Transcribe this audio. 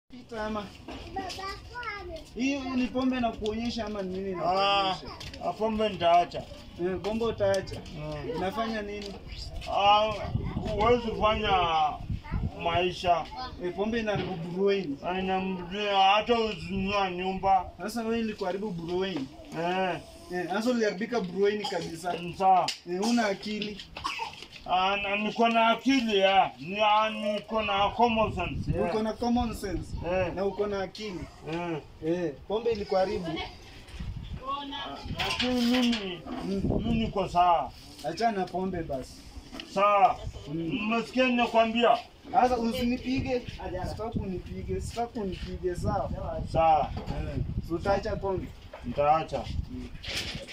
Pita ama hii ni pombe na kuonyesha ama ni nini? Ah, nakuonyesha? pombe nitaacha. Eh, pombe utaacha. Mm. Inafanya nini? Ah, huwezi fanya maisha Eh, pombe inaharibu brain. inamrudia hata uzinua nyumba Sasa wewe ilikuharibu brain. eh, Eh, sasa uliharibika brain kabisa. sawa. Eh, una akili. Ah, na niko na akili ya ni ah, niko na common sense yeah. Uko na common sense eh, na uko na akili. eh. Eh, pombe ilikuharibu. Lakini mimi Mm. mimi niko sawa Achana na pombe basi. sawa. Mm. Mmesikia ninakwambia? Sasa usinipige. Sitaki unipige. Sitaki unipige sawa. Sawa, Eh, utaacha pombe. nitaacha.